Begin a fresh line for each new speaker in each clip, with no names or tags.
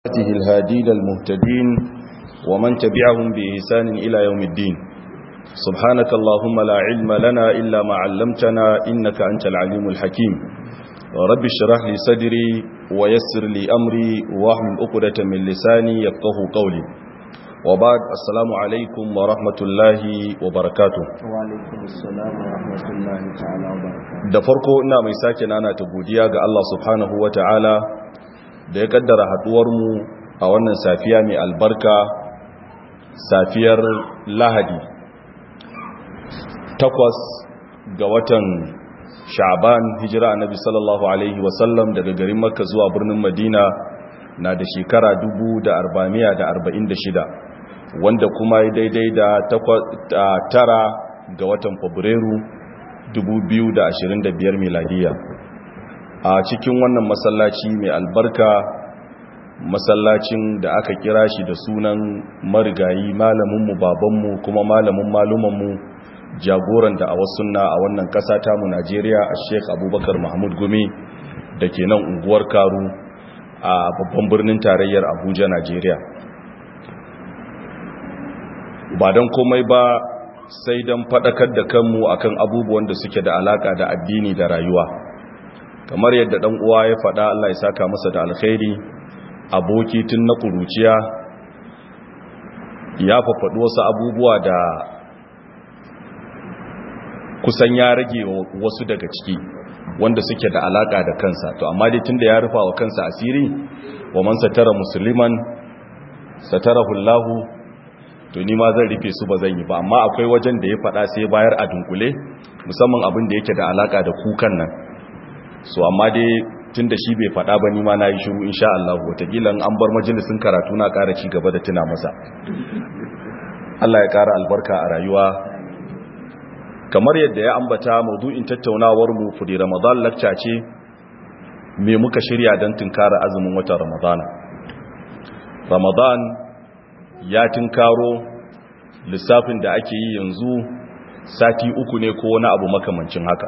هذه الهادين المهتدين ومن تبعهم بإحسان إلى يوم الدين سبحانك اللهم لا علم لنا إلا ما علمتنا إنك أنت العليم الحكيم رب اشرح لي صدري ويسر لي أمري واحمل عقدة من لساني يفقه قولي وبعد السلام عليكم ورحمة الله وبركاته
وعليكم السلام ورحمة الله تعالى وبركاته
da farko ina mai sake nana ta godiya ga Allah subhanahu ta'ala da ya kaddara haduwarmu a wannan safiya mai albarka safiyar lahadi takwas ga watan sha'ban hijira annabi sallallahu alaihi wasallam daga garin makka zuwa birnin madina na da shekara 1446 wanda kuma ya daidai da tara ga watan fabrairu 2025 miladiya a cikin wannan masallaci mai albarka masallacin da aka kira shi da sunan marigayi malaminmu babanmu kuma malamin malumanmu jagoran da a wasunna a wannan kasa tamu najeriya a sheik abubakar mahmud gumi da ke nan unguwar karu a babban birnin tarayyar abuja najeriya ba don komai ba sai don faɗakar da kanmu akan abubuwan da suke da alaƙa da addini da rayuwa kamar yadda ɗan uwa ya faɗa Allah ya saka masa da alkhairi aboki tun na ƙuruciya ya fafaɗi wasu abubuwa da kusan ya rage wasu daga ciki wanda suke da alaƙa da kansa to amma dai tun da ya rufa wa kansa asiri wa man satara musulman satara hullahu to ni ma zan rufe su ba zan yi ba amma akwai wajen da ya faɗa sai bayar a dunkule musamman abin da yake da alaka da kukan nan so amma dai tun da shi bai faɗa ba ni ma na yi shiru insha Allah wataƙila an bar majalisun karatu na ƙara ci gaba da tuna masa Allah ya ƙara albarka a rayuwa kamar yadda ya ambata maudu'in tattaunawar mu fudi ramadan lakca ce me muka shirya don tunkara azumin watan ramadana ramadan ya tinkaro lissafin da ake yi yanzu sati uku ne ko wani abu makamancin haka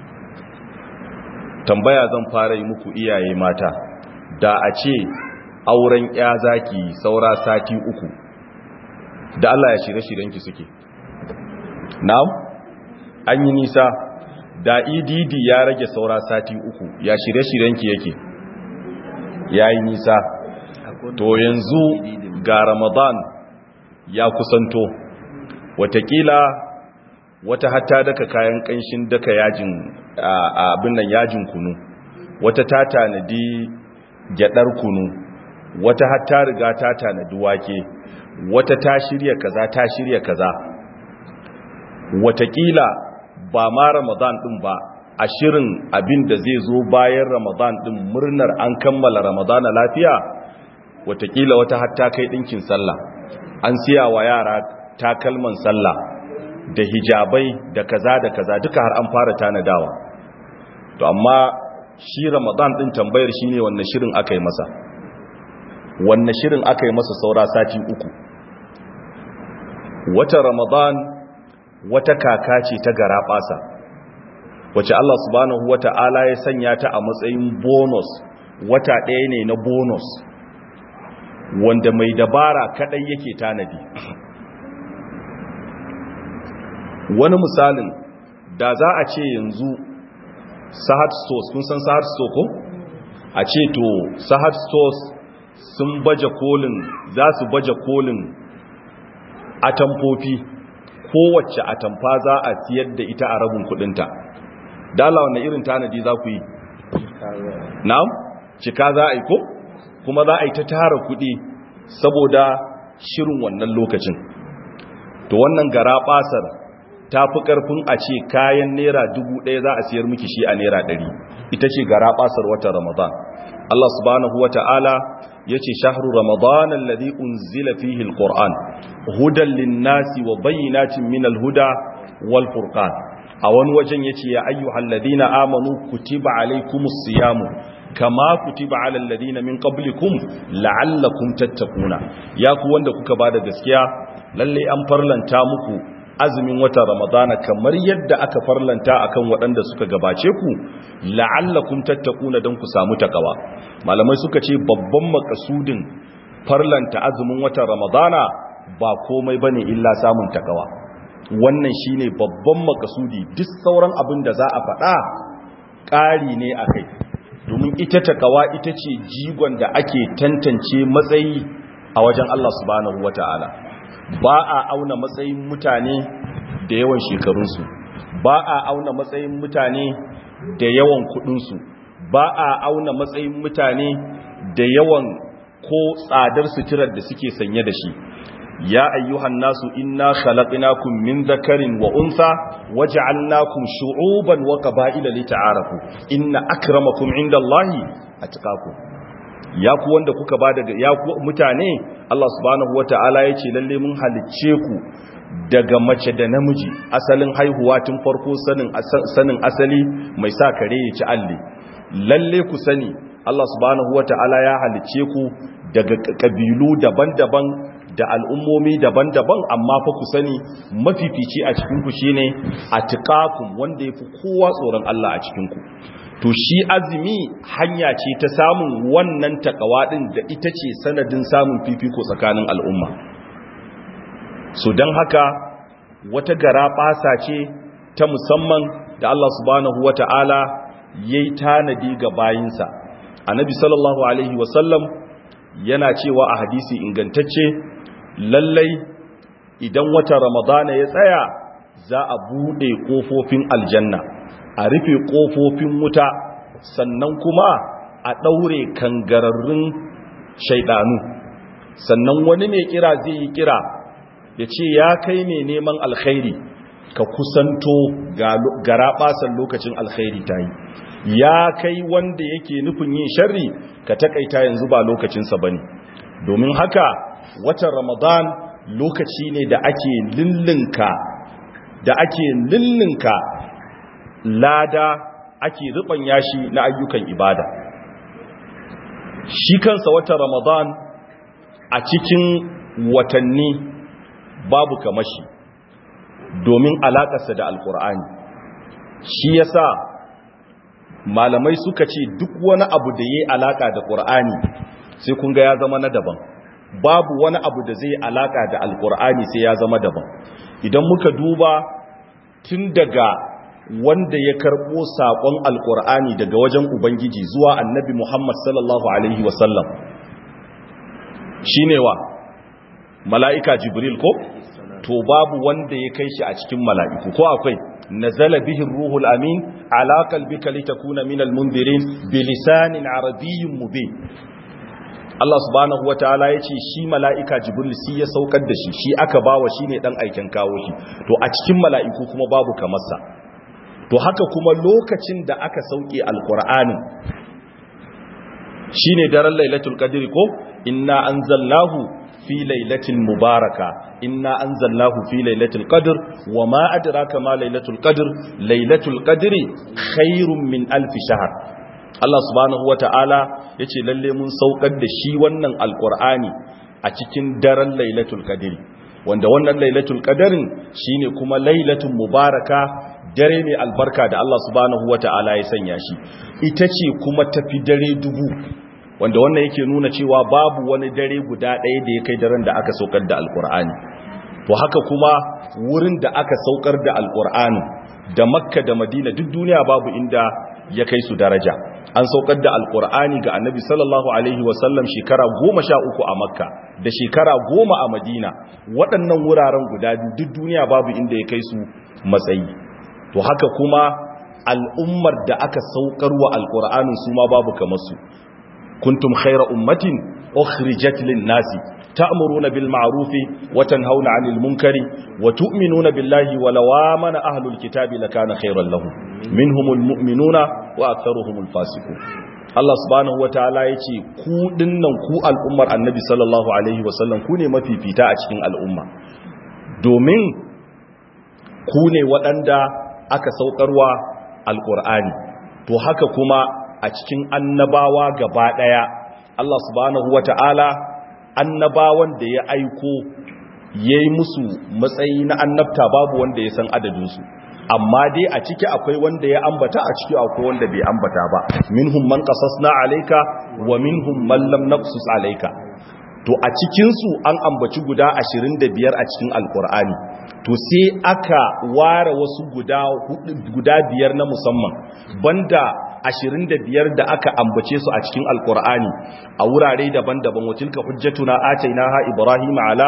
tambaya zan fara yi muku iyaye mata da a ce auren ya zaki saura sati uku da Allah ya shirye-shiryenki suke na'am an yi nisa da EDD ya rage saura sati uku ya shirye-shiryenki yake ya yi nisa to yanzu ga ramadan ya kusanto watakila wata hatta daka kayan kanshin daka yajin abin nan yajin kunu wata ta tanadi gyadar kunu wata hatta riga ta tanadi wake wata ta shirya kaza ta shirya kaza watakila ba ma ramadan din ba a shirin abin da zai zo bayan ramadan din murnar an kammala ramadana lafiya watakila wata hatta kai ɗinkin sallah an siya wa yara takalman sallah da hijabai da kaza da kaza duka har an fara tanadawa to amma shi ramadan ɗin tambayar shi ne wanne shirin aka yi masa wanne shirin aka yi masa saura sati uku wata ramadan wata kaka ce ta gara ɓasa wace Allah subhanahu wata'ala ya sanya ta a matsayin bonus wata ɗaya ne na bonus wanda mai dabara kadai yake tanadi wani misalin da za a ce yanzu sahad stores kun san sahad store ko a ce to sahad stores sun baje kolin za su baje kolin atamfofi kowace atamfa za a siyar da ita a rabin kudinta dala wannan irin tanadi za ku yi na'am cika za a yi ko kuma za a yi ta tara kuɗi saboda shirin wannan lokacin to wannan gara basar ta fi ƙarfin a ce kayan naira dubu ɗaya za a siyar miki shi a naira ɗari ita ce gara basar watan ramadan Allah subhanahu wa ta'ala ya ce shahru ramadan alladhi unzila fihi alquran hudan linnasi wa bayyinatin min alhuda wal furqan a wani wajen yace ya ayyuhal ladina amanu kutiba alaykumus siyamu kama kutiba ala alladhina min qablikum la'allakum tattaquna ya ku wanda kuka bada gaskiya lalle an farlanta muku azumin wata ramadana kamar yadda aka farlanta akan waɗanda suka gabace ku la'allakum tattaquna dan ku samu takawa malamai suka ce babban makasudin farlanta azumin watan ramadana ba komai bane illa samun takawa wannan shine babban makasudi duk sauran abin da za a faɗa ƙari ne a kai domin ita takawa ita ce jigon da ake tantance matsayi a wajen Allah subhanahu wata'ala ba a auna matsayin mutane da yawan shekarunsu ba a auna matsayin mutane da yawan kudinsu ba a auna matsayin mutane da yawan ko tsadar suturar da suke sanye da shi ya ayyuhan nasu inna khalaqnakum min dhakarin wa untha waja'alnakum shu'uban wa qaba'ila lita'arafu inna akramakum indallahi atqakum ya ku wanda kuka ba daga ya ku mutane Allah subhanahu wata'ala yace lalle mun halicce ku daga mace da namiji asalin haihuwa tun farko sanin sanin asali mai sa kare ya ci alle lalle ku sani Allah subhanahu wata'ala ya halicce ku daga kabilu daban-daban da al'ummomi daban-daban amma fa ku sani mafifici a cikin ku shine atqakum wanda yafi kowa tsoron Allah a cikin ku to shi azumi hanya ce ta samun wannan takawa din da ita ce sanadin samun fifiko tsakanin al'umma so don haka wata gara ɓasa ce ta musamman da Allah subhanahu wa ta'ala ya yi tanadi ga bayinsa annabi sallallahu alaihi wasallam yana cewa a hadisi ingantacce lallai idan wata ramadana ya tsaya za a buɗe ƙofofin aljanna a rufe ƙofofin wuta sannan kuma a ɗaure kangararrun shaidanu sannan wani mai kira zai yi kira ya ce ya kai mai neman alkhairi ka kusanto gara basan lokacin alkhairi ta yi ya kai wanda yake nufin yin sharri ka takaita yanzu ba lokacinsa ba ne domin haka watan ramadan lokaci ne da ake lillinka da ake lillinka lada ake ruban yashi na ayyukan ibada shi kansa watan ramadan a cikin watanni babu kamashi domin alakarsa da alkur'ani shi yasa malamai suka ce duk wani abu da yayi alaka da qur'ani sai kun ga ya zama na daban babu wani abu da zai alaka da alkur'ani sai ya zama daban idan muka duba tun daga wanda ya karbo sakon alkur'ani daga wajen ubangiji zuwa annabi muhammad sallallahu alaihi wasallam shine wa mala'ika jibril ko to babu wanda ya kai shi a cikin mala'iku ko akwai nazala bihi ruhul amin ala qalbika litakuna minal mundirin bilisanin arabiyyin mubin Allah subhanahu wataala yace shi mala'ika jibril shi ya saukar da shi shi aka bawa shine dan aikin kawo shi to a cikin mala'iku kuma babu kamarsa to haka kuma lokacin da aka sauke alqur'anin shine daren lailatul qadri ko inna anzalnahu fi lailatin mubaraka inna anzalnahu fi lailatul qadr wama adraka ma lailatul qadr lailatul qadri khairum min alf shahr Allah subhanahu wataala yace lalle mun saukar da shi wannan alqur'ani a cikin daren lailatul qadri wanda wannan lailatul qadrin shine kuma lailatul mubaraka dare mai albarka da Allah subhanahu wataala ya sanya shi ita ce kuma tafi dare dubu wanda wannan yake nuna cewa babu wani dare guda ɗaya da ya kai daren da aka saukar da alkur'ani to haka kuma wurin da aka saukar da alkur'ani da makka da madina duk duniya babu inda ya kai su daraja an saukar da alkur'ani ga annabi sallallahu alaihi wasallam shekara goma sha uku a makka da shekara goma a madina waɗannan wuraren guda biyu duk duniya babu inda ya kai su matsayi to haka kuma al'ummar da aka saukar wa alkur'anin su ma babu kamar su كنتم خير أمة أخرجت للناس تأمرون بالمعروف وتنهون عن المنكر وتؤمنون بالله ولو آمن أهل الكتاب لكان خيرا لهم منهم المؤمنون وأكثرهم الفاسقون Allah subhanahu wa ta'ala ya ce ku dinnan ku al'ummar annabi sallallahu alaihi wasallam ku ne mafifita a cikin al'umma domin ku ne waɗanda aka saukarwa alƙur'ani to haka kuma a cikin annabawa gaba ɗaya Allah subhanahu wata'ala annabawan da ya aiko ya yi musu matsayi na annabta babu wanda ya san adadinsu amma dai a ciki akwai wanda ya ambata a ciki akwai wanda bai ambata ba minhum man qasasna alayka wa minhum man lam naqsus alayka to a cikinsu an ambaci guda 25 a cikin alkur'ani to sai aka ware wasu guda guda biyar na musamman banda 25 da aka ambace su a cikin alkur'ani a wurare daban-daban watilka hujjatuna atainaha ibrahim ala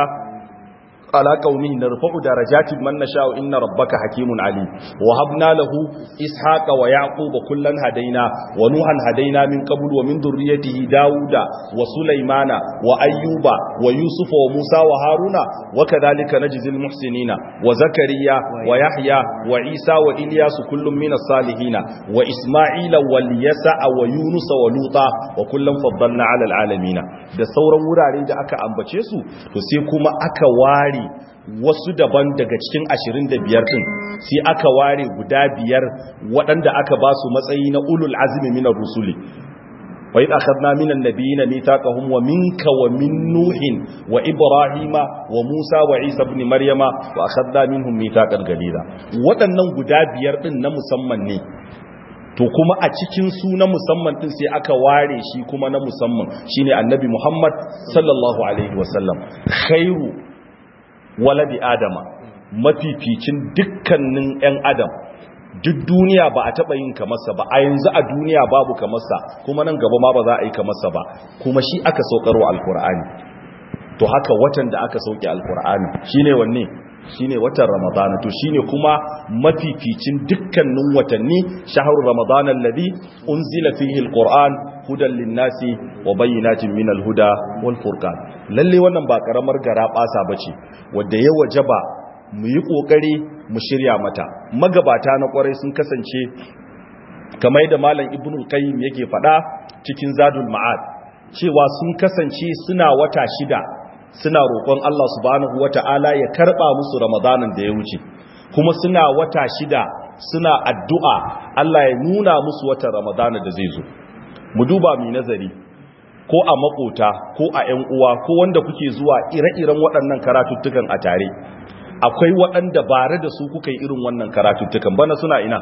على قومه نرفع درجات من نشاء إن ربك حكيم عليم وهبنا له إسحاق ويعقوب كلا هدينا ونوحا هدينا من قبل ومن ذريته داود وسليمان وأيوب ويوسف وموسى وهارون وكذلك نجزي المحسنين وزكريا ويحيى وعيسى وإلياس كل من الصالحين وإسماعيل واليسع ويونس ولوطا وكلا فضلنا على العالمين da sauran wurare da aka ambace su to sai kuma aka ware wasu daban daga cikin 25 din sai aka ware guda biyar waɗanda aka ba su matsayi na ulul azmi minar rusuli wa idh akhadna minan nabiyina mithaqahum wa minka wa min nuhin wa ibrahima wa musa wa isa ibn maryama wa akhadna minhum mithaqan ghalidha waɗannan guda biyar din na musamman ne to kuma a cikin su na musamman din sai aka ware shi kuma na musamman shine annabi Muhammad sallallahu alaihi wasallam khairu waladi adama mafificin dukkanin yan adam duk duniya ba a taba yin kamarsa ba a yanzu a duniya babu kamarsa kuma nan gaba ma ba za a yi kamarsa ba kuma shi aka saukarwa alkur'ani to haka watan da aka sauke alkur'ani shine wanne shine watan ramadana to shine kuma mafificin dukkanin watanni shahru ramadana alladhi unzila fihi alquran hudan linnasi wa bayyinatin min alhuda wal furqan lalle wannan ba karamar gara basa bace wanda ya wajaba mu yi kokari mu shirya mata magabata na kwarai sun kasance kamar da malam ibnu qayyim yake fada cikin zadul ma'ad cewa sun kasance suna wata shida suna roƙon Allah subhanahu wata'ala ya karɓa musu ramadanin da ya wuce kuma suna wata shida suna addu'a Allah ya nuna musu watan ramadana da zai zo mu duba mai nazari ko a makota ko a ‘yan uwa ko wanda kuke zuwa ire-iren waɗannan karatuttukan a tare akwai waɗanda bare da su kuka yi irin wannan karatuttukan bana suna ina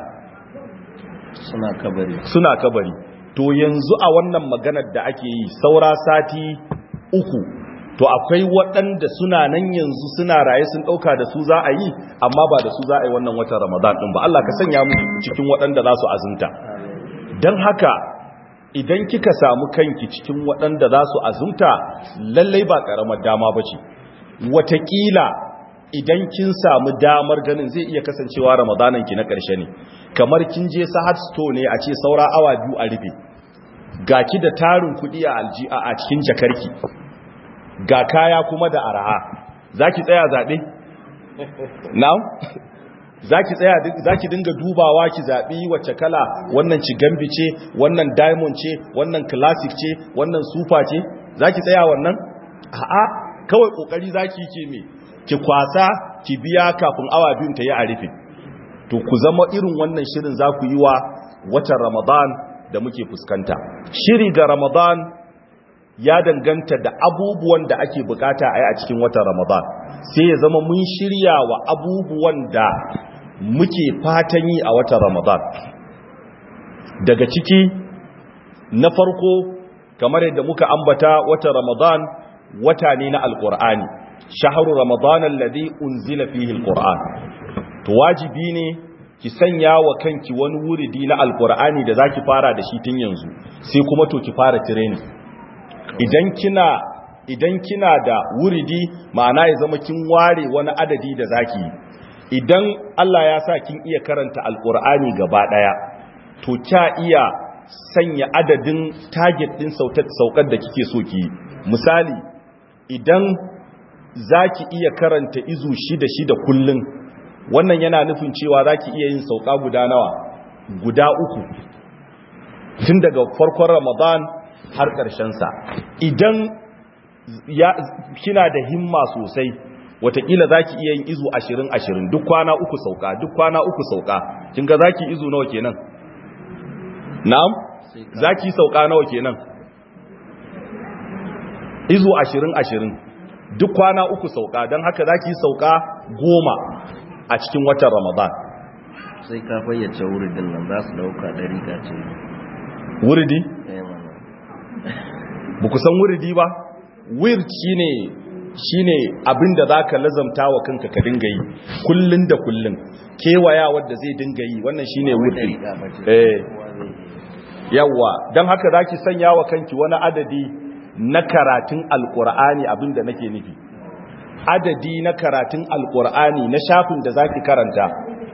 suna kabari
suna kabari to yanzu a wannan maganar da ake yi saura sati uku to akwai waɗanda suna nan yanzu suna raye sun ɗauka da su za a yi amma ba da su za a yi wannan watan ramadan ɗin ba Allah ka sanya mu cikin waɗanda za su azumta don haka idan kika samu kanki cikin waɗanda za su azumta lallai ba ƙaramar dama ba ce wataƙila idan kin samu damar ganin zai iya kasancewa ramadanan ki na ƙarshe ne kamar kin je sahat store ne a ce saura awa biyu a rufe ga ki da tarin kuɗi a alji'a a cikin jakarki ga kaya kuma da araha za ki tsaya zaɓe? na'am? za ki tsaya za ki dinga dubawa ki zaɓi wacce kala wannan cigambi ce wannan diamond ce wannan classic ce wannan super ce za ki tsaya wannan? a'a kawai ƙoƙari za ki ke me ki kwasa ki biya kafin awa biyun ta yi a rufe to ku zama irin wannan shirin za ku yi wa watan ramadan da muke fuskanta shiri ga ramadan ya danganta da abubuwan da ake bukata a yi a cikin watan ramadan sai ya zama mun shirya wa abubuwan da muke fatan yi a watan ramadan daga ciki na farko kamar yadda muka ambata watan ramadan wata ne na alkur'ani shaharu ramadan alladhi unzila fihi alquran to wajibi ne ki sanya wa kanki wani wuridi na alkur'ani da zaki fara da shi tun yanzu sai kuma to ki fara training idan kina idan kina da wuridi ma'ana ya zama kin ware wani adadi da zaki idan Allah ya sa kin iya karanta alkur'ani gaba daya to kya iya sanya adadin target din saukar da kike so ki misali idan zaki iya karanta izu shida shida kullun wannan yana nufin cewa zaki iya yin sauka guda nawa guda uku tun daga farkon Ramadan har sa idan ya kina da himma sosai watakila zaki iya yin izu ashirin ashirin duk kwana uku sauka duk kwana uku sauka kin ga zaki izu nawa kenan na'am zaki sauka nawa kenan izu ashirin ashirin duk kwana uku sauka don haka zaki sauka goma a cikin watan ramadan
sai ka fayyace wuridin nan za su dauka ɗari ka ce
wuridi
eh mana
ba ku san wuridi ba wird shine shine abinda zaka lazamta wa kanka ka dinga yi kullun da kullun kewaya wanda zai dinga yi wannan shine wird eh yawa dan haka zaki sanya wa kanki wani adadi na karatun alqur'ani abinda nake nufi adadi na karatun alqur'ani na shafin da zaki karanta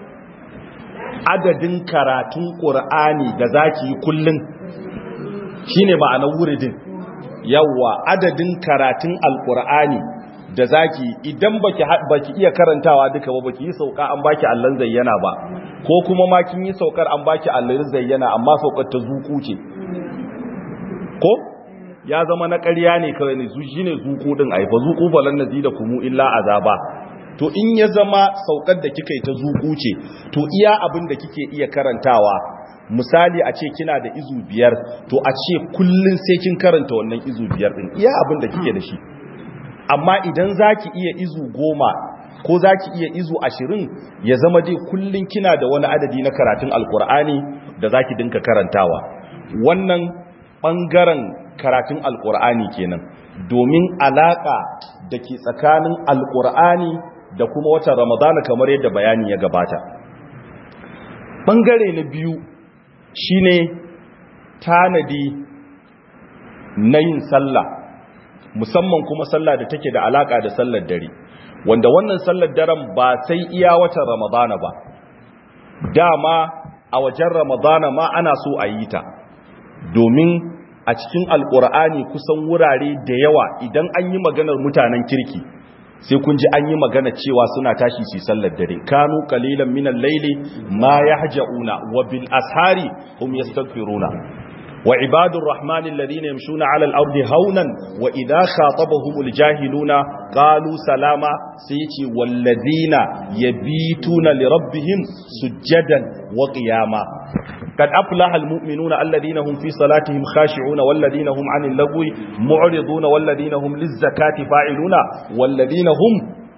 adadin karatun qur'ani da zaki yi kullun shine ma'anar wuridin yawa adadin karatun alkur'ani da zaki idan baki baki iya karantawa duka ba baki yi sauka an baki allan zayyana ba ko kuma ma kin yi saukar an baki allan zayyana amma saukar ta zuku ce ko ya zama na ƙarya ne kawai ne zuci ne zuku din ai fa zuku balan nazi da kumu illa azaba to in ya zama saukar da kika yi ta zuku ce to iya abin da kike iya karantawa misali a ce kina da izu biyar to a ce kullun sai kin karanta wannan izu biyar din iya abin da kike da shi amma idan zaki iya izu goma ko zaki iya izu ashirin ya zama dai kullun kina da wani adadi na karatun alkur'ani da zaki dinka karantawa wannan bangaren karatun alkur'ani kenan domin alaka da ke tsakanin alkur'ani da kuma watan ramadana kamar yadda bayani ya gabata bangare na biyu shine tanadi na yin sallah musamman kuma sallah da take da alaka da sallar dare wanda wannan sallar daren ba sai iya watan ramadana ba dama a wajen ramadana ma ana so a yi ta domin a cikin alkur'ani kusan wurare da yawa idan an yi maganar mutanen kirki sai kun ji an yi magana cewa suna tashi su sallar dare kanu qalilan minal layli ma yahjauna wa bil ashari hum yastaghfiruna wa ibadur rahmani alladhina yamshuna ala al ardi haunan wa idha khatabahumul jahiluna qalu salama sai yace walladhina yabituna li rabbihim sujjadan wa qiyama قد أفلح المؤمنون الذين هم في صلاتهم خاشعون والذين هم عن اللغو معرضون والذين هم للزكاة فاعلون والذين هم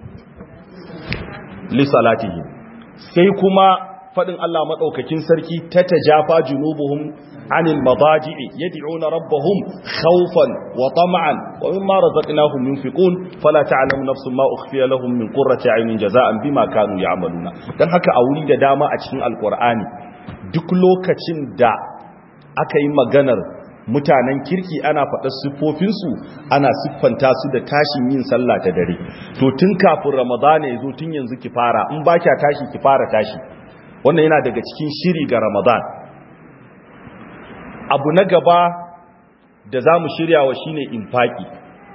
لصلاتهم سيكما فإن الله مدعوككين سركي تتجافى جنوبهم عن المضاجع يدعون ربهم خوفا وطمعا ومما رزقناهم ينفقون فلا تعلم نفس ما أخفي لهم من قرة عين جزاء بما كانوا يعملون dan haka a wuri da dama a cikin alkur'ani duk lokacin da aka yi maganar mutanen kirki ana faɗa siffofinsu ana siffanta su da tashin yin sallah ta dare to tun kafin ramadana ya zo tun yanzu ki fara in ba kya tashi ki fara tashi wannan yana daga cikin shiri ga ramadan abu na gaba da za mu shirya wa shine infaki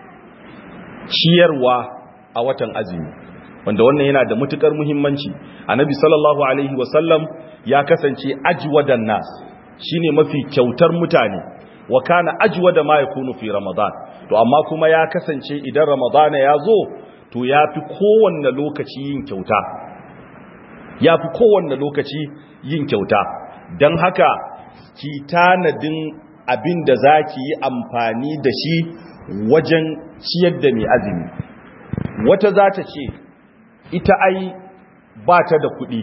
ciyarwa a watan azumi wanda wannan yana da matukar muhimmanci annabi sallallahu alaihi wasallam ya kasance ajwadan nas shine mafi kyautar mutane wa kana ajwada ma yakunu fi ramadan to amma kuma ya kasance idan ramadana ya zo to yafi kowanne lokaci yin kyauta yafi kowanne lokaci yin kyauta dan haka ki tanadin abin da zaki yi amfani da shi wajen ciyar da mai azumi wata za ta ce ita ai ba ta da kuɗi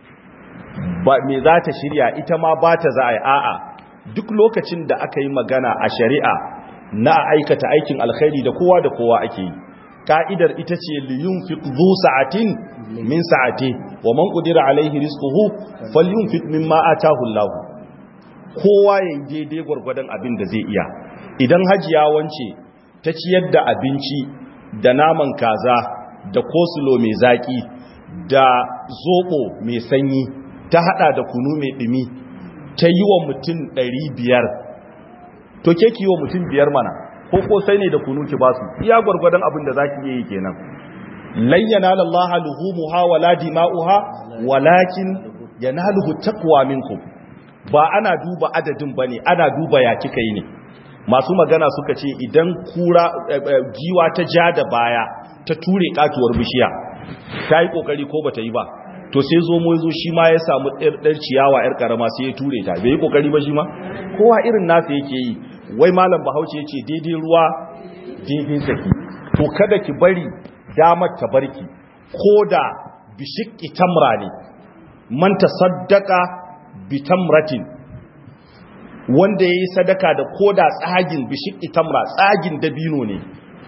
ba me za ta shirya ita ma ba ta za a yi a'a duk lokacin da aka yi magana a shari'a na aikata aikin alkhairi da kowa da kowa ake yi ka'idar ita ce liyun fi zu sa'atin min sa'ati wa man qudira alaihi rizquhu falyunfiq mimma atahu Allah kowa ya yi daidai gwargwadon abin da zai iya idan hajiya wance ta ciyar da abinci da naman kaza da kosulo mai zaki da zobo mai sanyi ta hada da kunu mai dumi ta yi wa mutum biyar, to ke ki yi wa mutum biyar mana ko kosai ne da kunu ki basu iya gwargwadon abin da zaki yi kenan layyana lallaha luhumuha wala dima'uha walakin yanaluhu taqwa minkum ba ana duba adadin bane ana duba ya kika yi ne masu magana suka ce idan kura giwa ta ja da baya ta ture katuwar bishiya ta yi kokari ko bata yi ba to sai zo mu zo shi ma ya samu ɗar ciyawa yar karama sai ya ture ta bai yi kokari ba shi ma kowa irin nasa yake yi wai malam bahaushe yace daidai ruwa daidai saki to kada ki bari damar ta barki ko da bishikki tamra ne man tasaddaqa bi tamratin wanda yayi sadaka da koda tsagin bishikki tamra tsagin dabino ne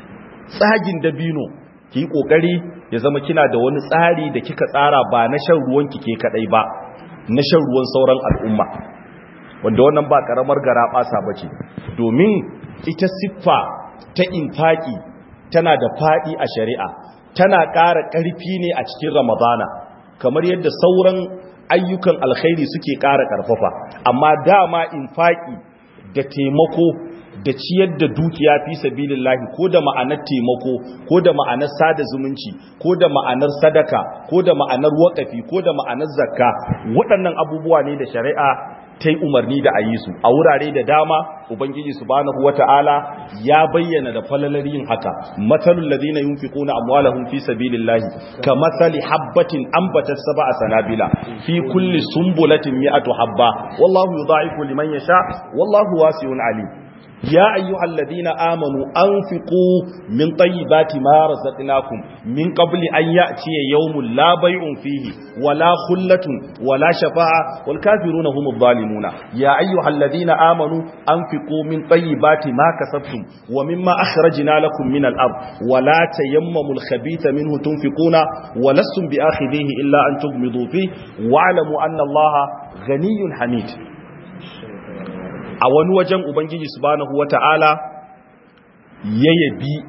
tsagin dabino ki yi kokari ya zama kina da wani tsari da kika tsara ba na shan ruwan ki ke kadai ba na shan ruwan sauran al'umma wanda wannan ba karamar gara basa bace domin ita siffa ta infaki tana da fadi a shari'a tana ƙara ƙarfi ne a cikin ramadana kamar yadda sauran ayyukan alkhairi suke ƙara ƙarfafa amma dama infaki da taimako da ciyar da dukiya fi sabilillahi ko da ma'anar taimako ko da ma'anar sada zumunci ko da ma'anar sadaka ko da ma'anar waƙafi ko da ma'anar zakka waɗannan abubuwa ne da shari'a ta yi umarni da a yi su a wurare da dama ubangiji subhanahu wata'ala ya bayyana da falalar yin haka matsalul ladina yunfiquna amwalahum fi sabilillahi kamathali habbatin ambatat sab'a sanabila fi kulli sumbulatin mi'atu habba wallahu yudha'ifu liman yasha wallahu wasi'un alim يا أيها الذين آمنوا أنفقوا من طيبات ما رزقناكم من قبل أن يأتي يوم لا بيع فيه ولا خلة ولا شفاعة والكافرون هم الظالمون يا أيها الذين آمنوا أنفقوا من طيبات ما كسبتم ومما أخرجنا لكم من الأرض ولا تيمموا الخبيث منه تنفقون ولستم بآخذيه إلا أن تغمضوا فيه واعلموا أن الله غني حميد a wani wajen ubangiji subhanahu wata'ala ya yabi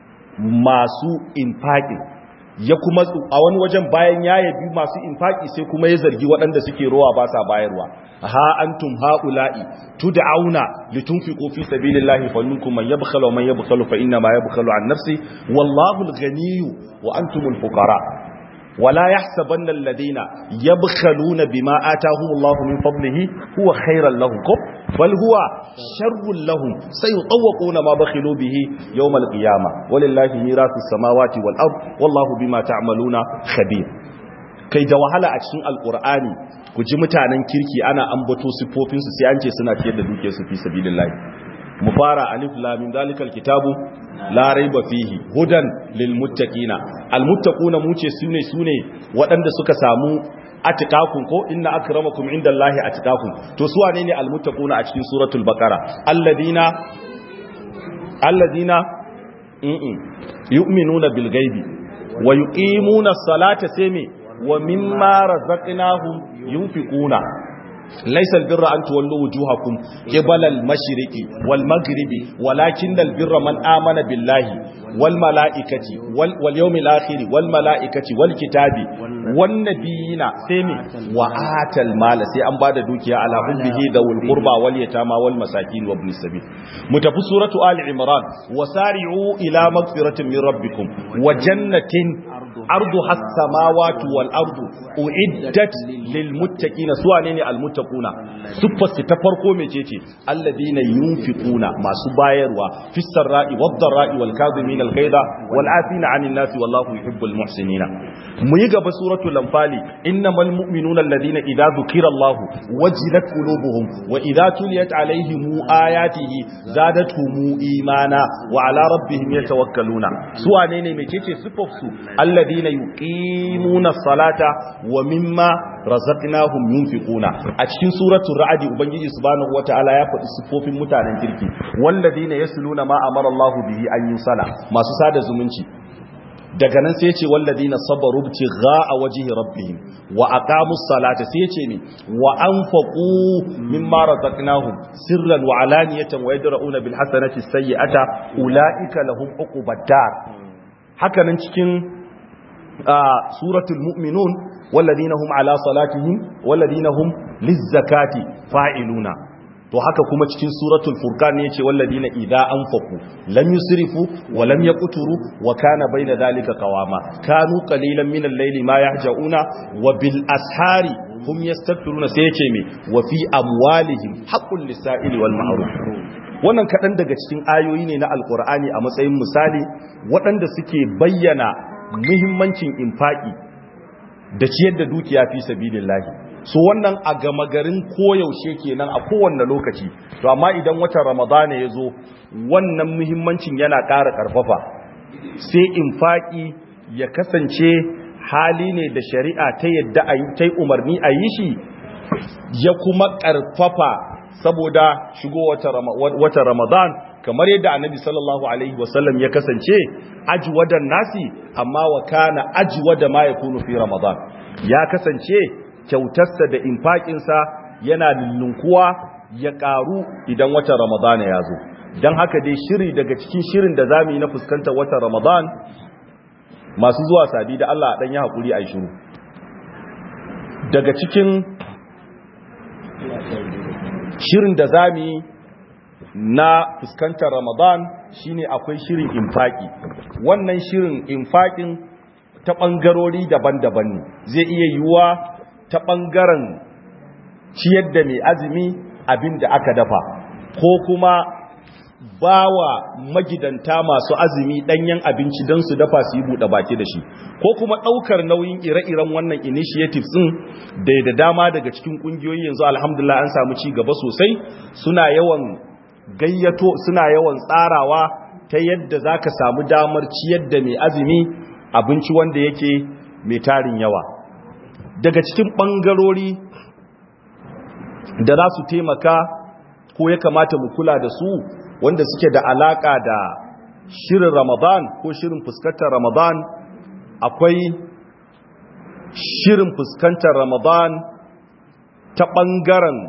masu infaki ya kuma a wani wajen bayan ya yabi masu infaki sai kuma ya zargi waɗanda suke rowa ba sa bayarwa ha antum haula'i tud'auna litunfiqu fi sabilillahi faminkum man yabkhalu wa man yabkhalu fa inna ma yabkhalu an nafsi wallahu al-ghaniyyu wa antumul fuqara ولا يحسبن الذين يبخلون بما آتاهم الله من فضله هو خيرا لهم بل هو شر لهم سيطوقون ما بخلوا به يوم القيامة ولله ميراث السماوات والأرض والله بما تعملون خبير kai da wahala a cikin alkur'ani ku ji mutanen kirki ana ambato siffofinsu sai an ce suna ciyar da duke su fi sabilillahi mu fara alif lam min zalikal kitabu la raiba fihi hudan lil muttaqina al muttaquna mu ce sune sune waɗanda suka samu atqakum ko inna akramakum indallahi atqakum to su wane ne al muttaquna a cikin suratul baqara alladina alladina yu'minuna bil ghaibi wa yuqimuna as-salata sami wa mimma razaqnahum yunfiquna ليس البر أن تولوا وجوهكم قبل المشرق والمغرب ولكن البر من آمن بالله والملائكة وال واليوم الآخر والملائكة والكتاب والنبيين سيمي وآت المال سي أن بعد دوكيا على حبه ذو القربى واليتامى والمساكين وابن السبيل متفو سورة آل عمران وسارعوا إلى مغفرة من ربكم وجنة عرضها السماوات والأرض أعدت للمتقين سواء نيني المتقين muttaquna siffarsu ta farko mecece alladina yunfiquna masu bayarwa fis sarra'i wad dharra'i wal kadhimin al ghayza wal afina 'anil nasi wallahu yuhibbul muhsinina mu yi gaba suratul anfali innamal mu'minuna alladina idza dhukira allah wajilat qulubuhum wa idza tuliyat 'alayhim ayatihi zadatuhum imana wa 'ala rabbihim yatawakkaluna su wane ne mecece siffarsu alladina yuqimuna as-salata wa mimma razaqnahum yunfiquna a cikin suratul ra'd ubangiji subhanahu wataala ya faɗi sifofin mutanen kirki walladina yasluna ma amara Allah bihi an yusala masu sada zumunci daga nan sai ya ce walladina sabaru a wajhi rabbihim wa aqamus salata sai ya ce ni wa anfaqu mimma razaqnahum sirran wa alaniyatan wa yadra'una bil hasanati sayyi'ata ulaika lahum uqubad dar haka nan cikin suratul mu'minun والذين هم على صلاتهم والذين هم للزكاة فاعلون to haka kuma cikin suratul furqan ne yace walladina idza anfaqu lam yusrifu wa lam yaqturu wa kana bayna dhalika qawama kanu qalilan min al-layli ma yahjauna wa bil ashari hum yastaghfiruna sai yace me wa fi amwalihim haqqul lis-sa'ili wal ma'ruf wannan kadan daga cikin ayoyi ne na alqur'ani a matsayin misali waɗanda suke bayyana muhimmancin infaki da ciyar da dukiya fi sabilillahi so wannan a gama garin koyaushe kenan a kowanne lokaci to amma idan watan ramadana ya zo wannan muhimmancin yana ƙara ƙarfafa sai infaki ya kasance hali ne da shari'a ta yadda a ta umarni a yi shi ya kuma ƙarfafa saboda shigo watan ramadan kamar yadda annabi sallallahu alaihi wasallam ya kasance ajwadan nasi amma wa kana ajwada ma yakunu fi ramadan ya kasance kyautarsa da infakinsa yana lullunkuwa ya karu idan watan ramadana ya zo don haka dai shiri daga cikin shirin da zamu yi na fuskantar watan ramadan masu zuwa sabi da Allah dan ya hakuri a shiru daga cikin shirin da zamu yi na fuskantar ramadan shine akwai shirin infaki wannan shirin infakin ta ɓangarori daban-daban ne zai iya yiwuwa ta ɓangaren ciyar da mai azumi abin da aka dafa ko kuma bawa magidanta masu azumi ɗanyen abinci don su dafa su yi buɗe baki da shi ko kuma ɗaukar nauyin ire-iren wannan initiatives ɗin da da dama daga cikin ƙungiyoyi yanzu alhamdulillah an samu ci gaba sosai suna yawan gayyato suna yawan tsarawa ta yadda za ka samu damar ciyar da mai azumi abinci wanda yake mai tarin yawa daga cikin ɓangarori da za su taimaka ko ya kamata mu kula da su wanda suke da alaƙa da shirin ramadan ko shirin fuskantar ramadan akwai shirin fuskantar ramadan ta ɓangaren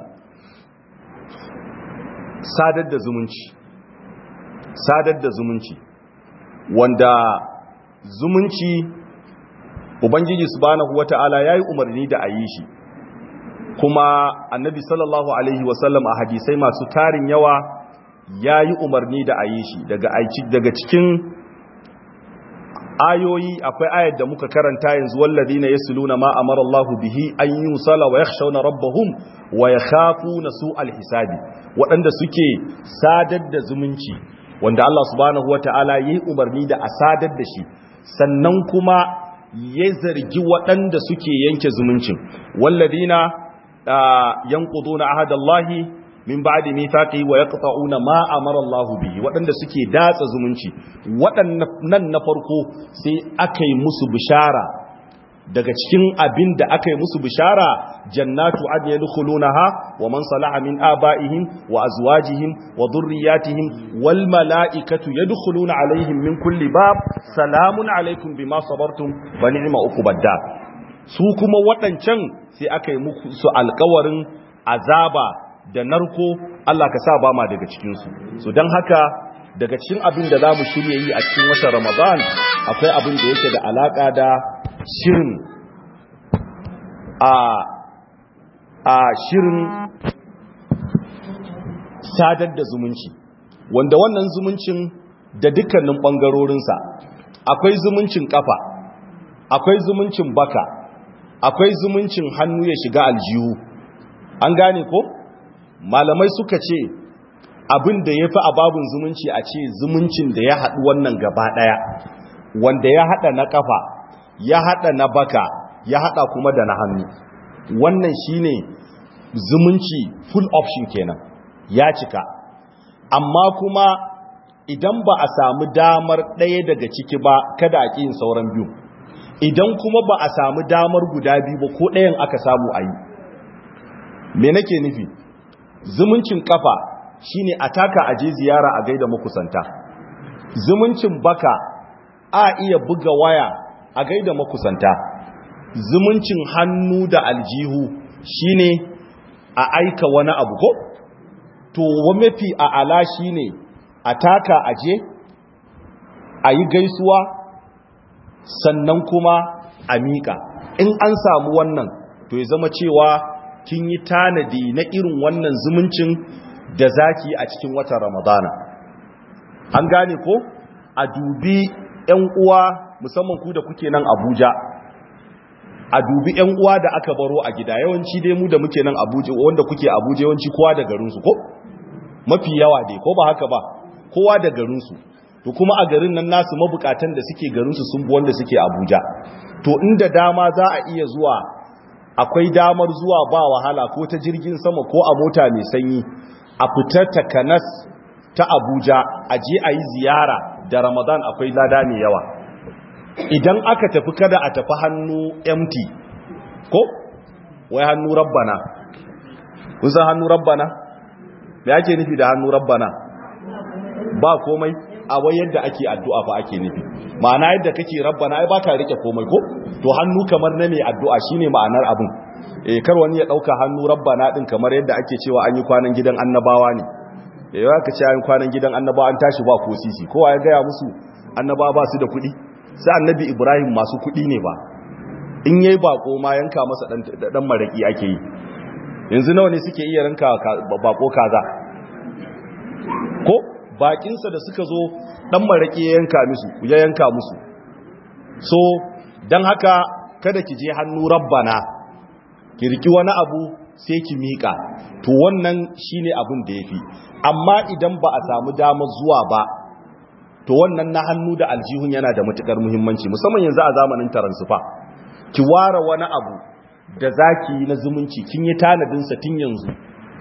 sadar da zumunci sadar da zumunci wanda zumunci ubangiji subhanahu wata'ala yayi umarni da ayi shi kuma annabi sallallahu alaihi wasallam a hadisai masu tarin yawa yayi umarni da ayi shi daga daga cikin ayoyi akwai ayar da muka karanta yanzu wallazina yasluna ma amara Allahu bihi an yusala wa yakhshawna rabbahum wa yakhafuna su'al hisabi waɗanda suke sadar da zumunci wanda Allah subhanahu wata'ala yayi umarni da a sadar da shi sannan kuma ya zargi waɗanda suke yanke zumuncin wallazina yanquduna ahadallahi min ba'di mithaqi wa yaqta'una ma amara Allahu bihi waɗanda suke datsa zumunci waɗannan na farko sai aka yi musu bishara daga cikin abin da aka yi musu bishara jannatu adn yadkhulunaha wa man salaha min abaihim wa azwajihim wa dhurriyyatihim wal malaikatu yadkhuluna alaihim min kulli bab salamun alaikum bima sabartum wa ni'ma uqubadda su kuma waɗancan sai aka yi musu alƙawarin azaba da narko Allah ka sa ba ma daga cikinsu so don haka daga cikin abin da za mu shirya yi a cikin watan ramadan akwai abin da yake da alaƙa da shirin a a shirin sadar da zumunci wanda wannan zumuncin da dukkanin ɓangarorinsa akwai zumuncin ƙafa akwai zumuncin baka akwai zumuncin hannu ya shiga aljihu an gane ko? malamai suka ce abin da ya fi ababin zumunci a ce zumuncin da ya haɗu wannan gaba ɗaya wanda ya haɗa na ƙafa ya haɗa na baka ya haɗa kuma da na hannu wannan shine zumunci full option kenan ya cika amma kuma idan ba a samu damar ɗaya daga ciki ba kada a ƙi yin sauran biyu idan kuma ba a samu damar guda biyu ba ko ɗayan aka samu a yi me nake nufi zumuncin kafa shine a taka aje ziyara a gaida makusanta zumuncin baka a iya buga waya a gaida makusanta zumuncin hannu da aljihu shine a aika wani abu ko to mafi a ala shine a taka aje a yi gaisuwa sannan kuma a miƙa in an samu wannan to ya zama cewa kin yi tanadi na irin wannan zumuncin da zaki a cikin watan ramadana an gane ko a dubi yan uwa musamman ku da kuke nan abuja a dubi yan uwa da aka baro a gida yawanci dai mu da muke nan abuja wanda kuke abuja yawanci kowa da garinsu ko mafi yawa dai ko ba haka ba kowa da garinsu to kuma a garin nan nasu mabukatan da suke garinsu sun bi wanda suke abuja to inda dama za a iya zuwa akwai damar zuwa ba wahala ko ta jirgin sama ko a mota mai sanyi a fitar takanas ta abuja a je a yi ziyara da ramadan akwai lada mai yawa idan aka tafi kada a tafi hannu empty ko wai hannu rabbana kun san hannu rabbana me ake nufi da hannu rabbana ba komai a wai yadda ake addu'a fa ake nufi ma'ana yadda kake rabbana ai baka rike komai ko to hannu kamar na mai addu'a shine ma'anar abin eh kar wani ya dauka hannu rabbana din kamar yadda ake cewa an yi kwanan gidan annabawa ne eh ya ka ce an kwanan gidan annabawa an tashi ba ko sisi kowa ya gaya musu annabawa ba su da kuɗi sai annabi ibrahim masu kuɗi ne ba in yayi bako ma yanka masa dan dan maraki ake yi yanzu nawa ne suke iya ranka bako kaza ko bakinsa da suka zo dan maraki ya yanka musu ya yanka musu so dan haka kada ki je hannu rabbana ki riki wani abu sai ki mika to wannan shine abin da yafi amma idan ba a samu damar zuwa ba to wannan na hannu da aljihun yana da matukar muhimmanci musamman yanzu a zamanin taransufa ki ware wani abu da zaki na zumunci kin yi tanadin sa tun yanzu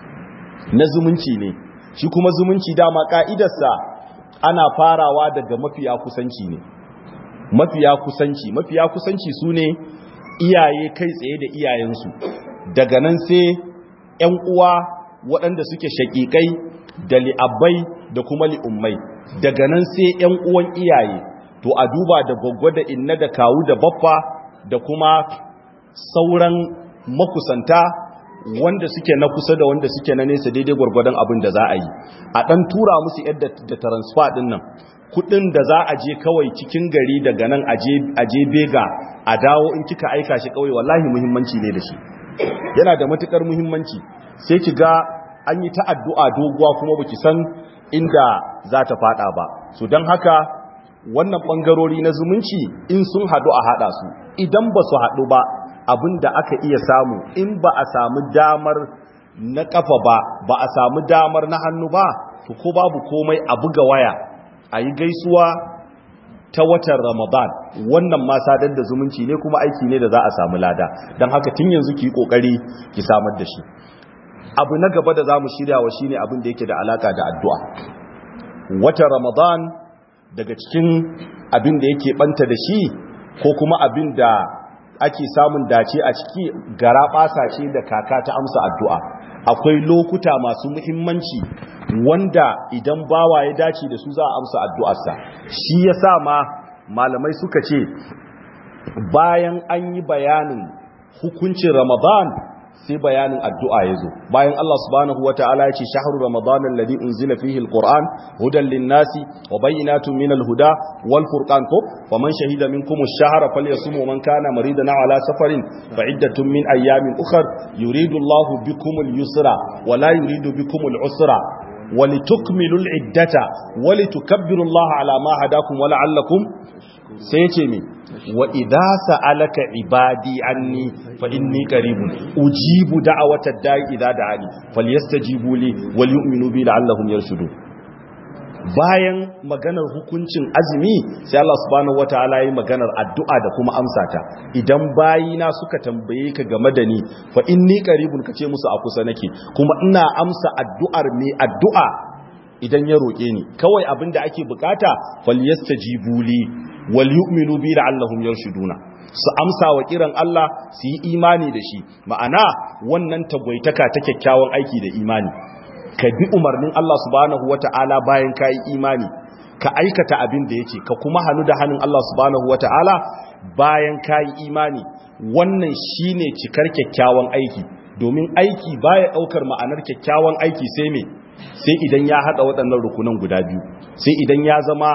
na zumunci ne shi kuma zumunci dama ka'idarsa ana farawa daga mafiya kusanci ne mafiya kusanci mafiya kusanci su ne iyaye kai tsaye da iyayensu daga nan sai ‘yan uwa waɗanda suke shaƙiƙai da li'abbai da kuma li'ummai daga nan sai ‘yan uwan iyaye to a duba da gwaggwa da inna da kawu da baffa da kuma sauran makusanta wanda suke na kusa da wanda suke na nesa daidai gwargwadon abin da za a yi a ɗan tura musu yadda da transfer ɗin nan kudin da za a je kawai cikin gari daga nan a je bega a dawo in kika aika shi kawai wallahi muhimmanci ne da shi yana da matukar muhimmanci sai ki ga an yi ta addu'a doguwa kuma baki san inda za ta fada ba so don haka wannan bangarori na zumunci in sun hadu a hada su idan ba su hadu ba abin da aka iya samu in ba a samu damar na kafa ba ba a samu damar na hannu ba to ko babu komai a buga waya a yi gaisuwa ta watan ramadan wannan ma sadar da zumunci ne kuma aiki ne da za a samu lada don haka tun yanzu ki yi kokari ki samar da shi abu na gaba da za mu shirya wa shine abin da yake da alaka da addu'a watan ramadan daga cikin abin da yake banta da shi ko kuma abin da ake samun dace a ciki gara basa ce da kaka ta amsa addu'a akwai lokuta masu muhimmanci wanda idan bawa ya dace da su za a amsa addu'arsa shi ya sa ma malamai suka ce bayan an yi bayanin hukuncin ramadan sai bayanin addu'a ya zo bayan Allah subhanahu wa ta'ala ya ce shahru ramadan alladhi unzila fihi alquran hudan linnasi wa bayyinatun minal huda wal furqan ko faman shahida minkum ash-shahra falyasum man kana maridan ala safarin fa iddatun min ayamin ukhra yuridu Allahu bikum al-yusra wa la yuridu bikum al-usra ولتكملوا العدة ولتكبروا الله على ما هداكم ولعلكم سيتمي وإذا سألك عبادي عني فإني قريب أجيب دعوة الداعي إذا دعاني فليستجيبوا لي وليؤمنوا بي لعلهم يرشدون bayan maganar hukuncin azumi sai Allah subhanahu wataala yi maganar addu'a da kuma amsa ta idan bayina suka tambaye ka game da ni fa inni qaribun kace musu a kusa nake kuma ina amsa addu'ar mai addu'a idan ya roke ni kawai abinda ake bukata falyastajibu li wal yu'minu bi la'allahum yarshuduna su amsa wa kiran Allah su yi imani da shi ma'ana wannan tagwaitaka ta kyakkyawan aiki da imani ka bi umarnin Allah subhanahu wata'ala bayan ka yi imani ka aikata abin da yake ka kuma hannu da hannun Allah subhanahu wata'ala bayan ka yi imani wannan shine cikar kyakkyawan aiki domin aiki baya daukar ma'anar kyakkyawan aiki sai me sai idan ya hada waɗannan rukunan guda biyu sai idan ya zama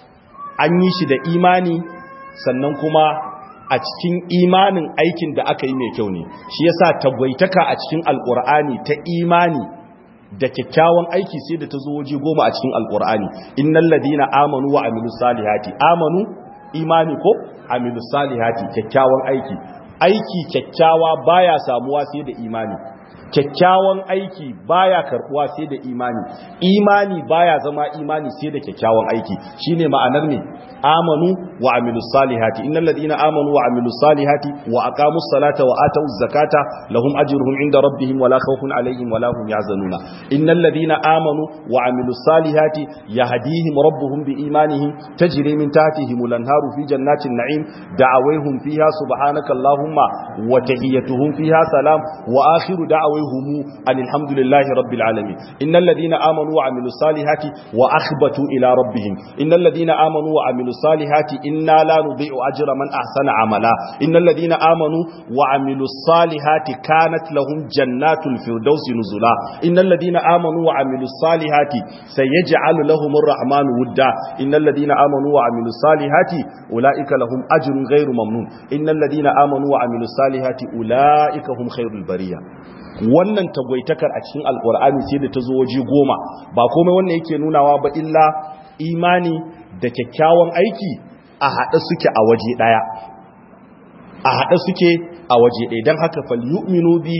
an yi shi da imani sannan kuma a cikin imanin aikin da aka yi mai kyau ne shi yasa tagwaitaka a cikin alkur'ani ta imani da kyakkyawan aiki sai da ta zo waje goma a cikin alkur'ani innal ladina amanu wa amilus salihati amanu imani ko amilus salihati kyakkyawan aiki aiki kyakkyawa baya samuwa sai da imani kyakkyawan aiki baya karbuwa sai da imani imani baya zama imani sai da kyakkyawan aiki shine ma'anar ne amanu wa amilus salihati innal ladina amanu wa amilus salihati wa aqamus salata wa atuz zakata lahum ajruhum inda rabbihim wala khawfun alaihim wala hum yahzanuna innal ladina amanu wa amilus salihati yahdihim rabbuhum biimanihim tajri min tahtihim al-anharu fi jannatin na'im da'awayhum fiha subhanaka allahumma wa tahiyyatuhum fiha salam wa akhiru da'awayhim wai humu alhamdulillahi rabbil alamin innal ladina amanu wa amilus salihati wa akhbatu ila rabbihim innal ladina amanu wa amilus salihati inna la nudhi'u ajra man ahsana amala innal ladina amanu wa amilus salihati kanat lahum jannatul firdausi nuzula innal ladina amanu wa amilus salihati sayaj'alu lahum arrahmanu wudda innal ladina amanu wa amilus salihati ulaika lahum ajrun ghairu mamnun innal ladina amanu wa amilus salihati ulaika hum khairul bariya wannan tagwaitakar a cikin alkur'ani sai da ta zo waje goma ba komai wannan yake nunawa ba illa imani da kyakkyawan aiki a haɗe suke a waje ɗaya a haɗe suke a waje ɗaya don haka falyu'minu bi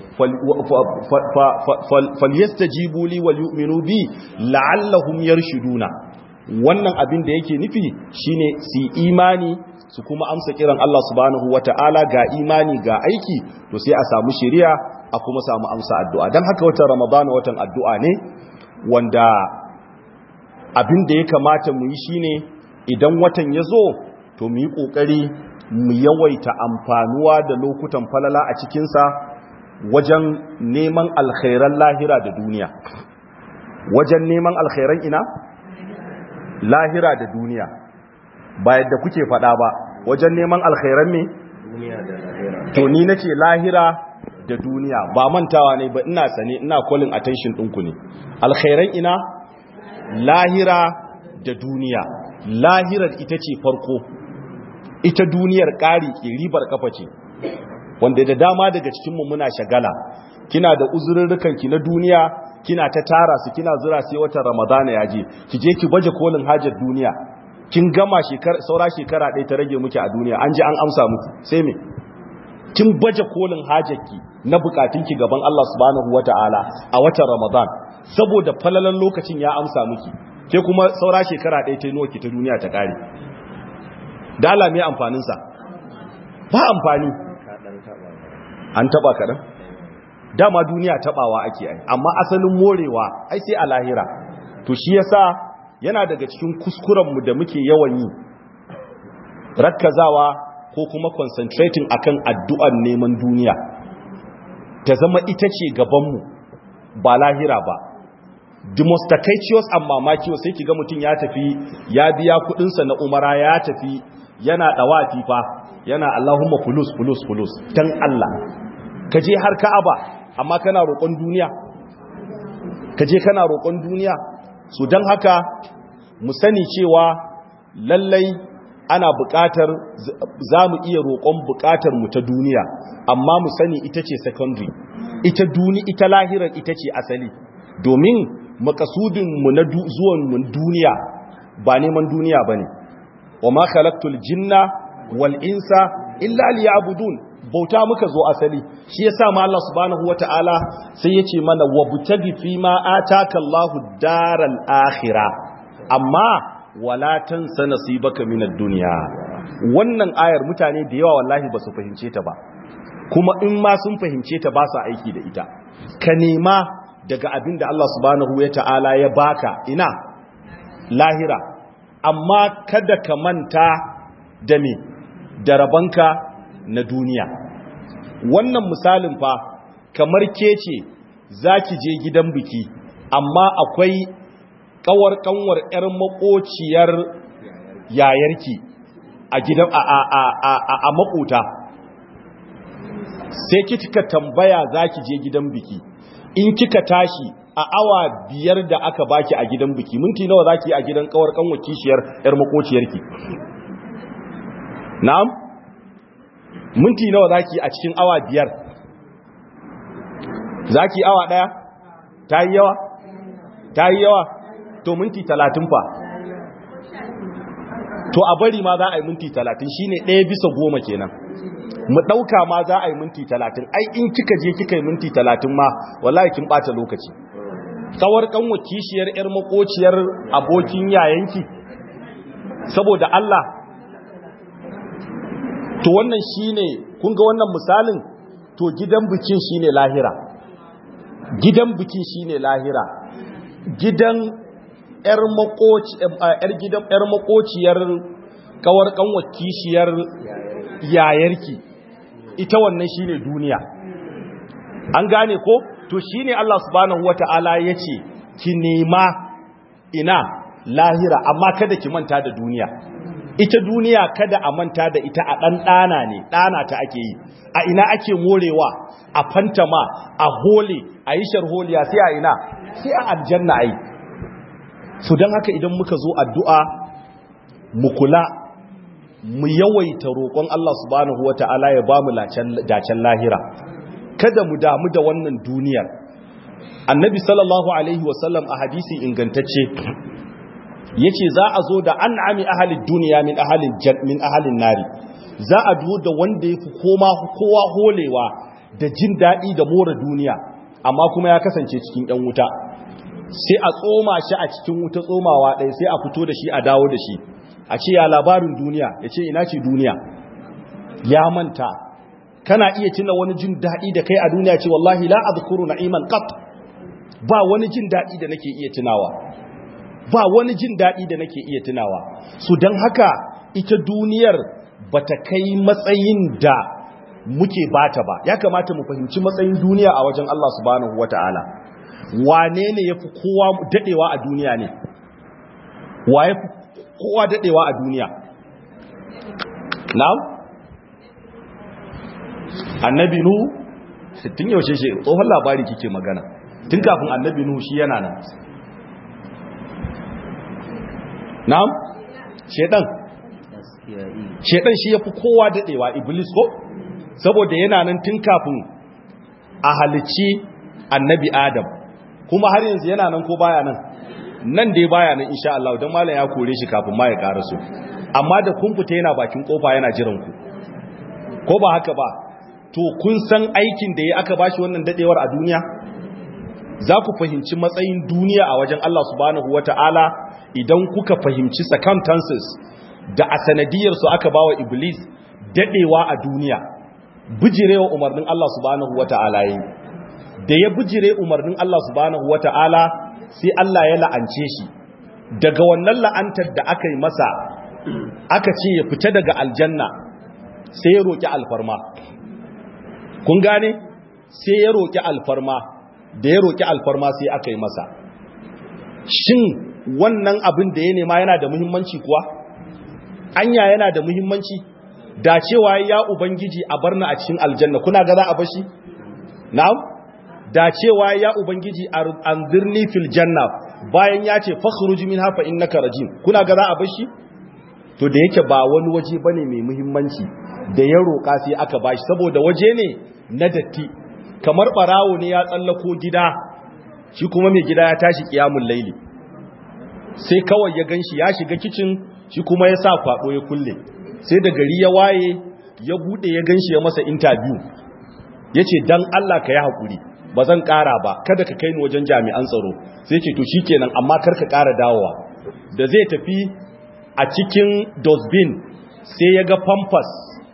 falyastajibu li wal yu'minu bi la'allahum yarshuduna wannan abin da yake nufi shine su imani su kuma amsa kiran Allah subhanahu wata'ala ga imani ga aiki to sai a samu shari'a a kuma samu amsa addu'a dan haka watan Ramadan watan addu'a ne wanda abin da ya kamata mu yi shine idan watan ya zo to mu yi kokari mu yawaita amfanuwa da lokutan falala a cikin sa wajen neman alkhairan lahira da duniya wajen neman alkhairan ina lahira da duniya ba yadda kuke faɗa ba wajen neman alkhairan me to ni nace lahira da duniya ba mantawa ne ba ina sane ina calling attention ɗinku ne alkhairan ina lahira da duniya lahirar ita ce farko ita duniyar ƙari ke ribar kafa ce wanda da dama daga cikinmu muna shagala kina da uzurrukanki na duniya kina ta tara su kina zura sai watan ramadana ya je ki je ki baje kolin hajar duniya kin gama shekara saura shekara ɗaya ta rage muke a duniya an ji an amsa muku sai me kin baje kolin hajarki na bukatunki gaban Allah subhanahu wataala a watan ramadan saboda falalan lokacin ya amsa miki ke kuma saura shekara ɗaya ta yi ki ta duniya ta ƙare dala me amfanin sa ba amfani an taba kaɗan dama duniya tabawa ake ai amma asalin morewa ai sai a lahira to shi yasa yana daga cikin kuskuren mu da muke yawan yi rakkazawa ko kuma concentrating akan addu'ar neman duniya ta zama ita ce gaban mu ba lahira ba the most takaicious and mamakiyo sai kiga mutum ya tafi ya biya kudinsa na umara ya tafi yana dawafi fa yana Allahumma fulus fulus fulus dan Allah kaje har Ka'aba amma kana roƙon duniya ka je kana roƙon duniya so don haka mu sani cewa lallai ana buƙatar za mu iya roƙon buƙatar mu ta duniya amma mu sani ita ce secondary ita duni ita lahirar ita ce asali domin makasudin mu na zuwan mu duniya ba neman duniya bane wa ma khalaqtul jinna wal insa illa liya'budun bauta muka zo asali shi yasa ma Allah subhanahu wataala sai yace mana wabtagi fi ma ataka Allahu daral akhirah amma wala tansa nasibaka minad dunya wannan ayar mutane da yawa wallahi ba su fahimce ta ba kuma in ma sun fahimce ta ba su aiki da ita ka nema daga abin da Allah subhanahu wataala ya baka ina lahira amma kada ka manta da me da rabanka na duniya wannan misalin fa kamar ke ce za ki je gidan biki amma akwai kawar kanwar 'yar makociyar yayarki a gidan a a a a a, a makota sai kika tambaya za ki je gidan biki in kika tashi a awa biyar da aka baki a gidan biki minti nawa za ki yi a gidan kawar kanwar kishiyar 'yar makociyarki na'am minti nawa zaki a cikin awa biyar zaki awa daya ta yi yawa ta yi yawa to minti talatin fa to a bari ma za a yi minti talatin shine ɗaya bisa goma kenan mu ɗauka ma za a yi minti talatin ai in kika je kika yi minti talatin ma wallahi kin ɓata lokaci tsawar kanwa kishiyar 'yar makociyar abokin yayanki saboda Allah to wannan shine kun ga wannan misalin to gidan bikin shine lahira gidan bikin shine lahira gidan yar makoci yar gidan yar makociyar kawar kanwar kishiyar yayarki ita wannan shine duniya an gane ko to shine Allah subhanahu wata'ala yace ki nema ina lahira amma kada ki manta da duniya ita duniya kada a manta da ita a dan dana ne dana ta ake yi a ina ake morewa a fantama a hole a yi sharholiya sai a ina sai a aljanna ai su don haka idan muka zo addu'a mu kula mu yawaita roƙon Allah subhanahu wata'ala ya ba mu dacen lahira kada mu damu da wannan duniyar annabi sallallahu alaihi wasallam a hadisi ingantacce yace za a zo da an'ami ahalin duniya min ahalin min ahalin nari za a zo da wanda yafi koma kowa holewa da jin daɗi da more duniya amma kuma ya kasance cikin ɗan wuta sai a tsoma shi a cikin wuta tsomawa ɗaya sai a fito da shi a dawo da shi a ce ya labarin duniya ya ce ina ce duniya ya manta kana iya tuna wani jin daɗi da kai a duniya ce wallahi la azkuru na'iman qat ba wani jin daɗi da nake iya tunawa ba wani jin daɗi da nake iya tunawa su don haka ita duniyar bata kai matsayin da muke bata ba ya kamata mu fahimci matsayin duniya a wajen Allah subhanahu wata'ala wane ne yafi kowa dadewa a duniya ne wa yafi kowa dadewa a duniya na'am annabi nu tun yaushe shi tsohon labari kike magana tun kafin annabi nu shi yana nan na'am shedan shedan shi yafi kowa dadewa iblis ko saboda yana nan tun kafin a halicci annabi adam kuma har yanzu yana nan ko baya nan nan dai baya nan insha Allah dan malam ya kore shi kafin ma ya karaso amma da kun fita yana bakin kofa yana jiran ku ko ba haka ba to kun san aikin da ya aka bashi wannan dadewar a duniya za ku fahimci matsayin duniya a wajen Allah subhanahu wata'ala idan kuka fahimci circumstances da a sanadiyar su aka bawa iblis dadewa a duniya bijirewa umarnin Allah subhanahu wata'ala yi da ya bijire umarnin Allah subhanahu wata'ala sai Allah ya la'ance shi daga wannan la'antar da aka yi masa aka ce ya fita daga aljanna sai ya roki alfarma kun gane sai ya roki alfarma da ya roki alfarma sai aka yi masa shin wannan abin da ya nema yana da muhimmanci kuwa anya yana da muhimmanci da cewa ya ubangiji a barna a cikin aljanna kuna ga za a bashi na'am da cewa ya ubangiji anzirni fil janna bayan ya ce fakhruj minha fa innaka rajim kuna ga za a bashi to da yake ba wani waje bane mai muhimmanci da ya roka sai aka bashi saboda waje ne na datti kamar barawo ne ya tsallako gida shi kuma mai gida ya tashi kiyamul laili sai kawai ya ganshi ya shiga kicin shi kuma ya sa kwado ya kulle sai da gari ya waye ya bude ya ganshi ya masa interview ya ce don Allah ka yi haƙuri ba zan ƙara ba kada ka kai ni wajen jami'an tsaro sai ce to shikenan amma kar ka ƙara dawowa da zai tafi a cikin dosbin sai ya ga pampas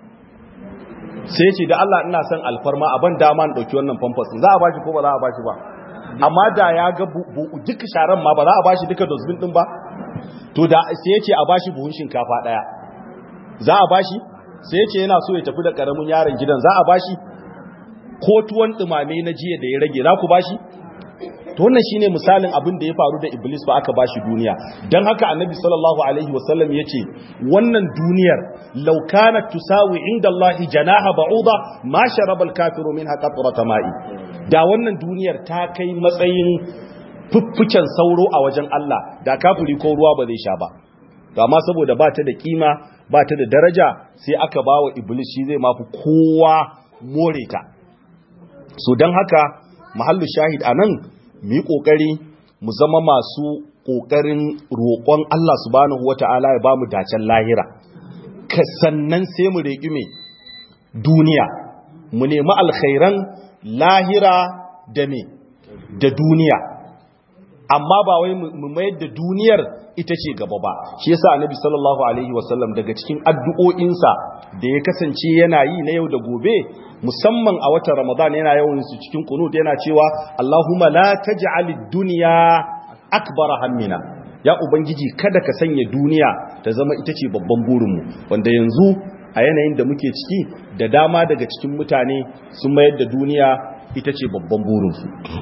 sai ce da Allah ina son alfarma a ban dama in ɗauki wannan pampas za a bashi ko ba za a bashi ba amma da ya ga duka sharan ma ba za a bashi duka dosbin ɗin ba to da sai ya ce a bashi buhun shinkafa ɗaya za a bashi sai ya ce yana so ya tafi da ƙaramin yaron gidan za a bashi ko tuwon dumame na jiya da ya rage za ku bashi to wannan shine misalin abin da ya faru da iblis ba aka bashi duniya dan haka annabi sallallahu alaihi wasallam yace wannan duniyar law kanat tusawi inda allahi janaha ba'uda ma sharaba al-kafiru minha qatrata ma'i da wannan duniyar ta kai matsayin fuffuken sauro a wajen Allah da kafiri ko ruwa ba zai sha ba to amma saboda ba ta da kima ba ta da daraja sai aka bawa iblis shi zai mafi kowa more ta so don haka mahallu shahid a nan mu yi ƙoƙari mu zama masu ƙoƙarin roƙon Allah subhanahu wa ta'ala ya ba mu dacen lahira ka sannan sai mu reƙi mai duniya mu nemi alkhairan lahira da me da duniya amma ba wai mu mayar da duniyar ita ce gaba ba shi yasa annabi sallallahu alaihi wasallam daga cikin addu'o'insa da ya kasance yana yi na yau da gobe musamman a watan ramadan yana yawan su cikin kunut yana cewa Allahumma la taj'al ad-dunya akbar hammina ya ubangiji kada ka sanya duniya ta zama ita ce babban burinmu wanda yanzu a yanayin da muke ciki da dama daga cikin mutane sun mayar da duniya ita ce babban burinsu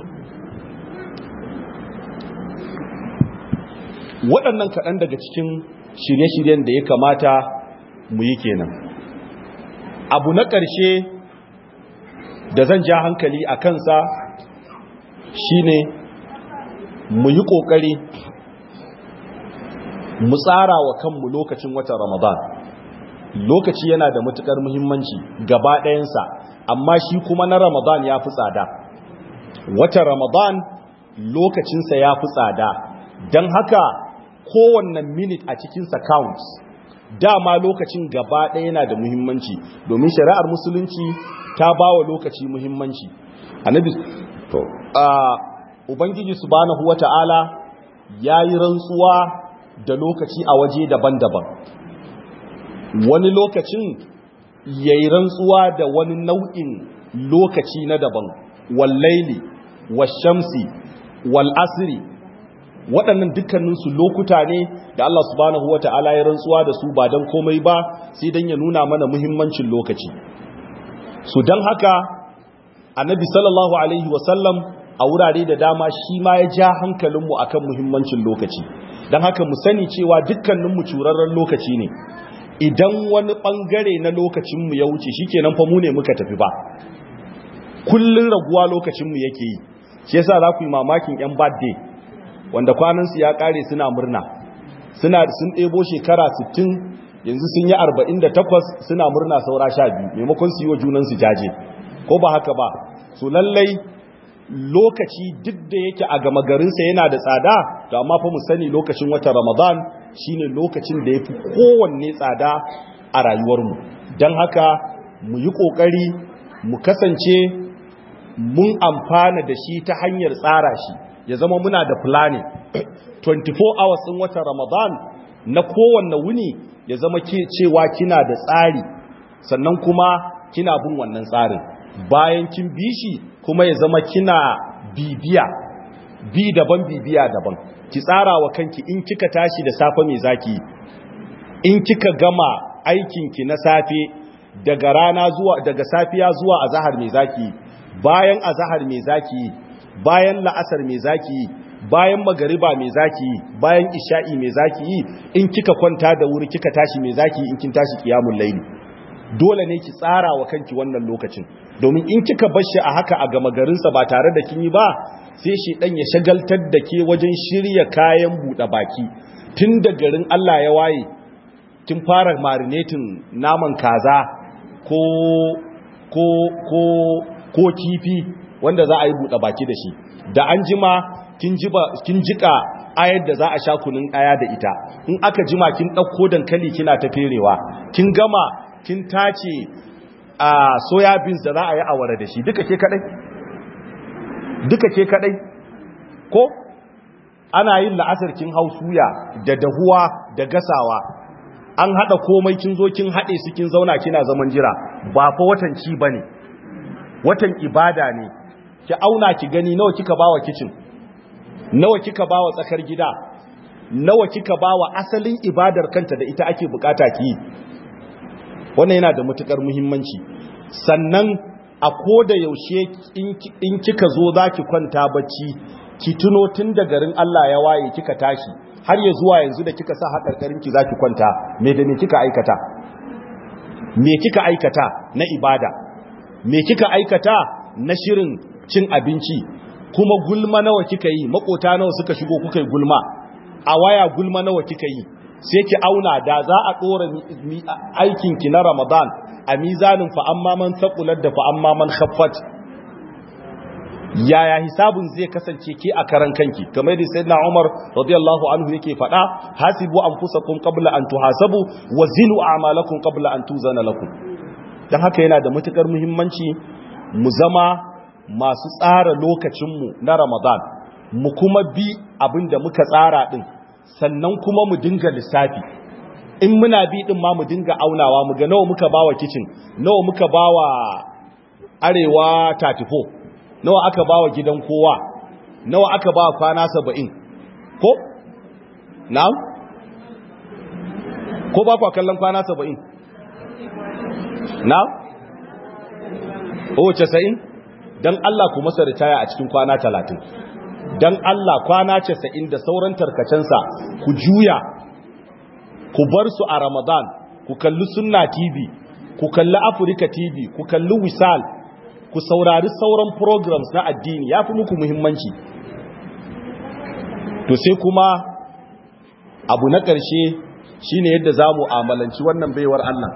waɗannan kaɗan daga cikin shirye-shiryen da ya kamata mu yi kenan abu na ƙarshe da zan ja hankali a kansa shine mu yi ƙoƙari mu tsara wa kanmu lokacin watan ramadan lokaci yana da matuƙar muhimmanci gaba ɗayansa amma shi kuma na ramadan ya fi tsada watan ramadan lokacinsa ya fi tsada don haka kowanne minute a cikinsa counts dama lokacin gaba ɗaya yana da muhimmanci domin shari'ar musulunci ta ba wa lokaci muhimmanci annabi to ubangiji subhanahu wata'ala yayi rantsuwa da lokaci a waje daban-daban wani lokacin yayi rantsuwa da wani nau'in lokaci na daban wallaili washamsi wal asri waɗannan dukkaninsu lokuta ne da Allah subhanahu wa ta'ala ya rantsuwa da su ba don komai ba sai don ya nuna mana muhimmancin lokaci su don haka annabi sallallahu alaihi wasallam a wurare da dama shi ma ya ja hankalinmu akan muhimmancin lokaci don haka mu sani cewa dukkaninmu curarren lokaci ne idan wani ɓangare na lokacinmu ya wuce shi kenan fa mu ne muka tafi ba kullum raguwa lokacinmu yake yi shi yasa za ku yi mamakin 'yan birthday wanda kwanansu ya kare suna murna suna sun ɗebo shekara 60 yanzu sun yi 48 suna murna saura 12 maimakon su yi wa junansu jaje ko ba haka ba so lallai lokaci duk da yake a gama garinsa yana da tsada to amma fa mu sani lokacin watan ramadan shine lokacin da ya fi kowanne tsada a rayuwarmu don haka mu yi ƙoƙari mu kasance mun amfana da shi ta hanyar tsara shi ya zama muna da planning 24 hours ɗin watan ramadan na kowanne wuni ya zama ke cewa kina da tsari sannan kuma kina bin wannan tsarin bayan kin bi shi kuma ya zama kina bibiya bi daban bibiya daban ki tsara wa kanki in kika tashi da safe mai zaki in kika gama aikinki na safe daga rana zuwa daga safiya zuwa azahar mai zaki bayan azahar mai zaki bayan la'asar mai zaki bayan magariba mai zaki bayan isha'i mai zaki in kika kwanta da wuri kika tashi mai zaki in kin tashi kiyamul laili dole ne ki tsara wa kanki wannan lokacin domin in kika bar shi a haka a gama garinsa ba tare da kin yi ba sai shi dan ya shagaltar da ke wajen shirya kayan buɗe baki tun da garin Allah ya waye kin fara marinating naman kaza ko ko ko ko kifi wanda za a yi buɗe baki da shi da an jima kin jika ayar da za a sha kunun aya da ita in aka jima kin ɗauko dankali kina ta ferewa kin gama kin tace a soya beans da za a yi awara da shi duka ke kadai duka ke kadai ko ana yin la'asar kin hau suya da dahuwa da gasawa an hada komai kin zo kin hade su kin zauna kina zaman jira ba fa watan ci bane watan ibada ne ki auna ki gani nawa kika bawa kitchen nawa kika bawa tsakar gida nawa kika bawa asalin ibadar kanta da ita ake bukata ki wannan yana da matukar muhimmanci sannan a koda yaushe in kika zo zaki kwanta bacci ki tuno tun da garin Allah ya waye kika tashi har ya zuwa yanzu da kika sa hakarkarin ki zaki kwanta me da me kika aikata me kika aikata na ibada me kika aikata na shirin cin abinci kuma gulma nawa kika yi makota nawa suka shigo kuka yi gulma a waya gulma nawa kika yi sai ki auna da za a dora aikin ki na Ramadan a mizanin fa amma man thaqulat da fa amma man khaffat yaya hisabun zai kasance ke a karan kanki kamar da sayyidina Umar radiyallahu anhu yake faɗa hasibu anfusakum qabla an tuhasabu wa zinu a'malakum qabla an tuzana lakum dan haka yana da matukar muhimmanci mu zama masu tsara lokacinmu na Ramadan mu kuma bi abinda muka tsara din sannan kuma mu dinga lissafi in muna bi din ma mu dinga aunawa mu ga nawa muka bawa kitchen nawa muka bawa arewa 34 nawa aka bawa gidan kowa nawa aka bawa kwana 70 ko na'am ko ba kwa kallon kwana 70 na'am oh 90 dan Allah ku masa ritaya a cikin kwana talatin dan Allah kwana casa'in da sauran tarkacensa ku juya ku bar su a Ramadan ku kalli Sunna TV ku kalli Africa TV ku kalli Wisal ku saurari sauran programs na addini yafi muku muhimmanci to sai kuma abu na ƙarshe shine yadda za mu amalanci wannan baiwar Allah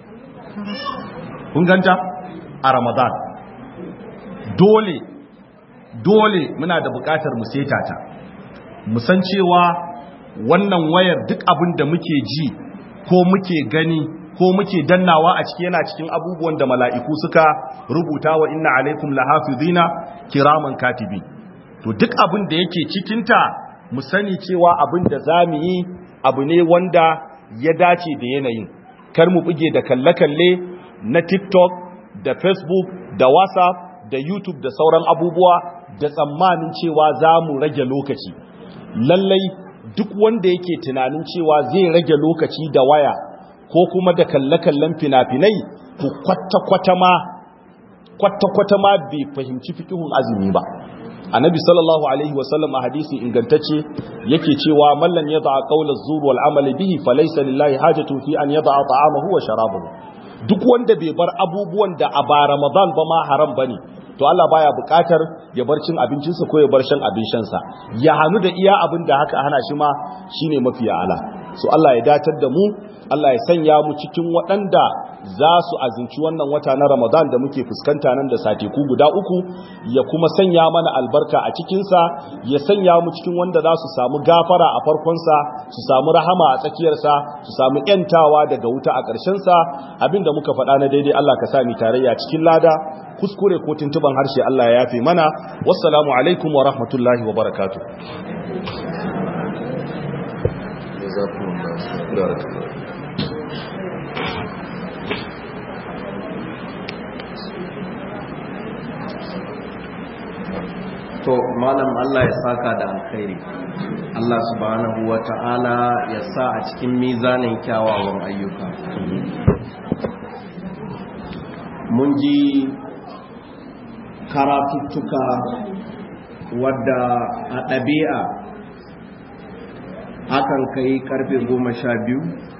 kun ganta a Ramadan dole dole muna da buƙatar mu seta ta mu san cewa wannan wayar duk abin da muke ji ko muke gani ko muke dannawa a ciki yana cikin abubuwan da mala'iku suka rubuta wa inna alaikum lahafizina kiraman katibi to duk abin da yake cikinta mu sani cewa abin da za mu yi abu ne wanda ya dace da yanayin kar mu buge da kalle-kalle na tiktok da facebook da whatsapp da youtube da sauran abubuwa da tsammanin cewa za mu rage lokaci lallai duk wanda yake tunanin cewa zai rage lokaci da waya ko kuma da kalle-kallen fina-finai ku kwata-kwata ma kwata-kwata ma bai fahimci fikihun azumi ba annabi sallallahu alaihi wasallam a hadisi ingantacce yake cewa mallan ya da'a qawla zur wal amali bihi falaysa lillahi hajatu fi an yada'a ta'amahu wa sharabahu duk wanda bai bar abubuwan da a ba ramadan ba ma haram bane to Allah baya bukatar ya bar cin abincinsa ko ya bar shan abin shansa ya hanu da iya abin da haka hana shi ma shine mafi ala so Allah ya datar da mu Allah ya sanya mu cikin waɗanda za su azinci wannan wata na Ramadan da muke fuskanta nan da sateku guda uku ya kuma sanya mana albarka a cikinsa ya sanya mu cikin wanda za su samu gafara a farkonsa su samu rahama a tsakiyarsa su samu ‘yantawa daga wuta a ƙarshensa abinda muka faɗa na daidai Allah ka sami tarayya cikin lada kuskure ko tuntuban harshe Allah ya yafe mana wassalamu alaikum wa rahmatullahi wa barakatuh
to malam Allah ya saka da alkhairi Allah subhanahu wata'ala ya sa a cikin mizanin kyawawan ayyuka mun ji karatuttuka wadda a ɗabi'a akan kai karfe goma sha biyu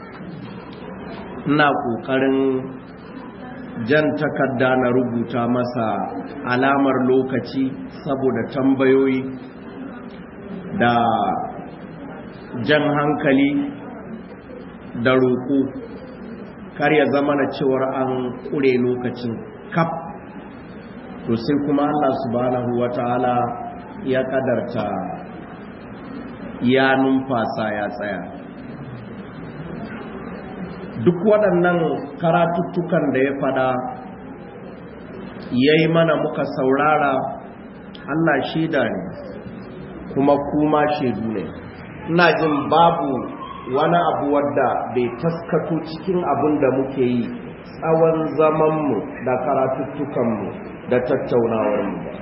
ina ƙoƙarin jan takarda na rubuta masa alamar lokaci saboda tambayoyi da jan hankali da roƙo kar ya zama na cewar an ƙure lokacin kaf to sai kuma Allah subhanahu wata'ala ya kadarta ya numfasa ya tsaya duk waɗannan karatuttukan da ya fada ya yi mana muka saurara Allah shaida ne kuma kuma shaidu ne ina jin babu wani abu wadda bai taskato cikin abin da muke yi tsawon zamanmu da karatuttukanmu da tattaunawarmu ba